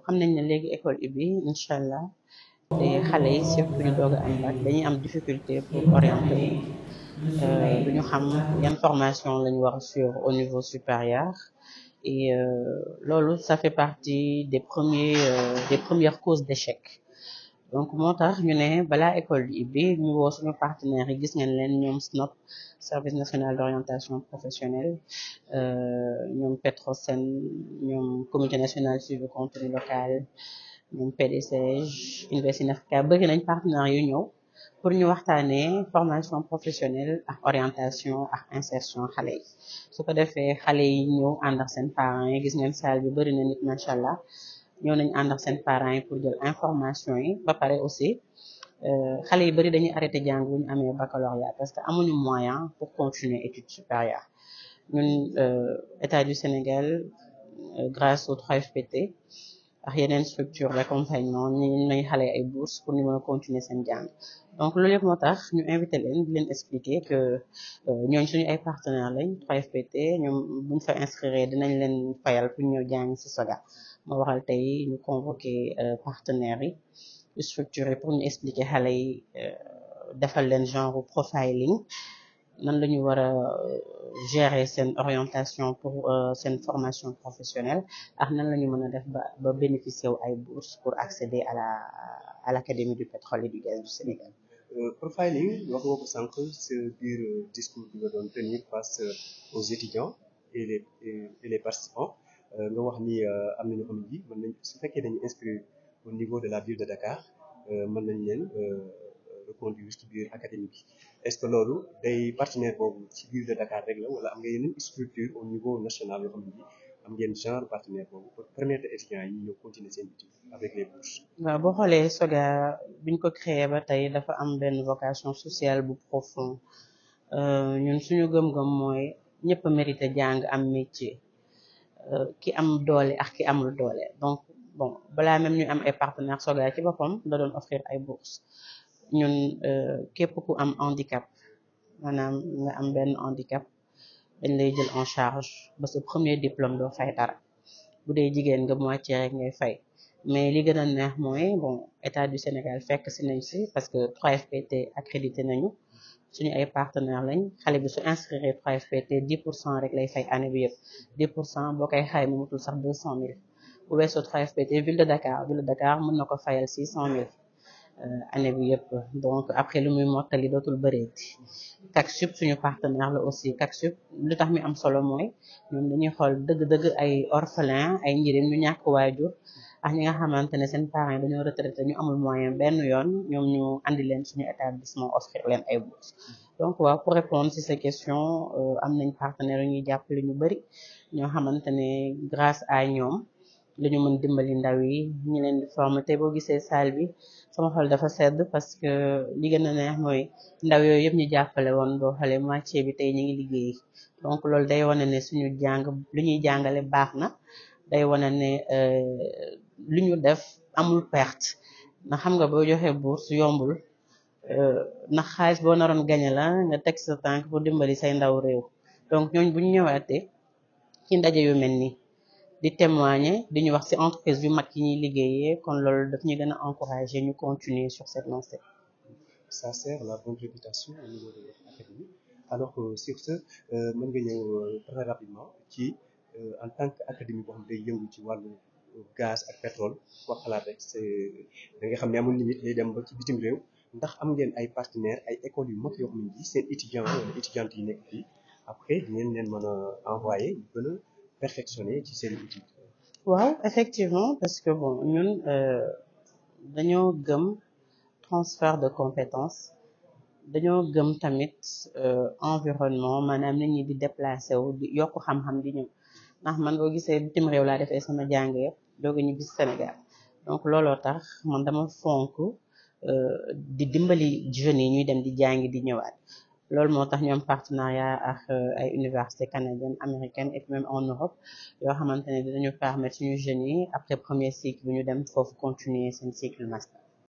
xam nañ ne léegi école ubbi incha allah te xale yi surtout ñu doog a am bac dañuy am difficulté pour orienter du ñu xam yan formation lañu war a suivre au niveau supérieur et loolu ça fait partie des premiers des premières causes d'échec donc moo tax ñu ne balaa école bi ubbi ñu woo suñu partenaires yi gis ngeen leen ñoom SNOP service national d'orientation professionnelle ñoom Petrosen ñoom comité national suivi contenu local ñoom PDCG Invest in Africa bëri nañ partenaires yu ñëw pour ñu waxtaanee formation professionnelle ak orientation ak insertion xale yi su ko defee xale yi ñëw ànd ak seen parents yi gis ngeen salle bi bëri na nit macha allah ñëw nañ ànd ak seen parents yi pour jël information yi ba pare aussi xale yi bëri dañuy arrêté jàng bu ñu amee baccalauréat parce que amuñu moyen pour continuer études supérieures ñun état du Sénégal grâce au 3FPT ak yeneen structure d'accompagnement ñu nañ xale ay bourses pour ñu mën a continuer seen jàng donc loolu yëpp moo tax ñu invité leen di leen expliquer que ñooñ suñu ay partenaires lañ 3FPT ñoom buñ fa inscrire dinañ leen fayal pour ñëw jàng ci SOGA moo waral tey ñu convoqué partenaires yi structuré pour ñu expliquer xale yi defal leen genre profiling nan la ñu war a gérer seen orientation pour seen formation professionnelle ak nan la ñu mën a def ba ba bénéficier wu ay bourses pour accéder à la à l'académie du pétrole et du gaz du Sénégal. profiling wax nga ko sànq sa biir discours bi nga doon tenir face aux étudiants et les et les participants nga wax ni am na ñoo xam ne mën nañ su fekkee dañu inscrire au niveau de la ville de Dakar mën nañ leen reconduire ci biir académie bi est-ce que loolu day partenaire boobu ci ville de Dakar rek la wala am nga yeneen structure au niveau national yoo xam ne am ngeen genre partenaire boobu pour permettre étudiants yi ñëw continuer seen études avec les bourses. waaw boo xoolee SOGA biñ ko créé ba tey dafa am benn vocation sociale bu profond ñun suñu gëm-gëm mooy ñëpp a mérité jàng am métier ki am doole ak ki amul doole donc bon balaa même ñu am ay partenaires SOGA ci boppam da doon offrir ay bourses ñun képp ku am handicap maanaam nga am benn handicap dañ lay jël en charge ba sa premier diplôme doo fay dara bu dee jigéen nga moitié rek ngay fay mais li gën a neex mooy bon état du Sénégal fekk si nañ si parce que 3FPT accrédité nañu suñu ay partenaires lañ xale bi su inscrire 3FPT 10 pour cent rek lay fay année bi yëpp 10 pour cent boo koy xayma mu mutul sax 200 000 bu weesoo 3FPT ville de Dakar ville de Dakar mën na ko fayal 600 000 année bi yëpp donc après lu muy mottali dootul bëreeti CACSUB suñu partenaire la aussi CACSUB lu tax mi am solo mooy ñoom dañuy xool dëgg-dëgg ay orphelin ay njirim ñu ñàkk waajur ak ñi nga xamante ne seen parents dañoo retraité ñu amul moyen benn yoon ñoom ñu andi leen suñu établissement offrir leen ay bourses donc waaw pour répondre ci ces questions am nañ partenaire yu ñuy jàppale ñu bëri ñoo xamante ne grâce à ñoom la ñu mën dimbali ndaw yi ñi leen di former te boo gisee salle bi sama xol dafa sedd parce que li gën a neex mooy ndaw yooyu yëpp ñu jàppale woon boo xoolee moitié bi tey ñu ngi liggéey donc loolu day wane ne suñu jàng lu ñuy jàngale baax na day wane ne lu ñu def amul perte ndax xam nga boo joxee bourse yombul ndax xaalis boo naroon gañe la nga teg sa tànk pour dimbali say ndaw réew donc ñooñ bu ñu ñëwaatee ci ndaje yu mel nii di témoigner di ñu wax ci entreprise yu mag yi ñuy liggéeyee kon loolu daf ñu gën a encourager ñu continuer sur cette lancée. ça sert la bonne réputation au niveau de l'académie alors sur ce mën nga ñëw très rapidement ci en tant que académie boo xam day yëngu ci wàllu gaz ak pétrole wax xalaat rek c'est da nga xam ne amul limite day dem ba ci bitim réew ndax am ngeen ay partenaires ay écoles yu mag yoo xam ne seen étudiants wala étudiantes yi nekk fii après di ngeen leen mën a envoyer ñu gën a perfectionner ci seen étude waaw effectivement parce que bon ñun dañoo gëm transfert de compétences dañoo gëm tamit environnement maanaam nit ñi di déplacer wu di yokk xam-xam di ñëw ndax man boo gisee bitim réew laa defee sama jàng yëpp doog a ñibbi Sénégal donc looloo tax man dama fonk di dimbali jeunes yi ñuy dem di jàngi di ñëwaat loolu moo tax ñoom partenariat ak ay universités canadiennes américaines et même en Europe yoo xamante ne dinañu permettre suñu jeunes yi après premier cycle bi ñu dem foofu continuer seen cycle master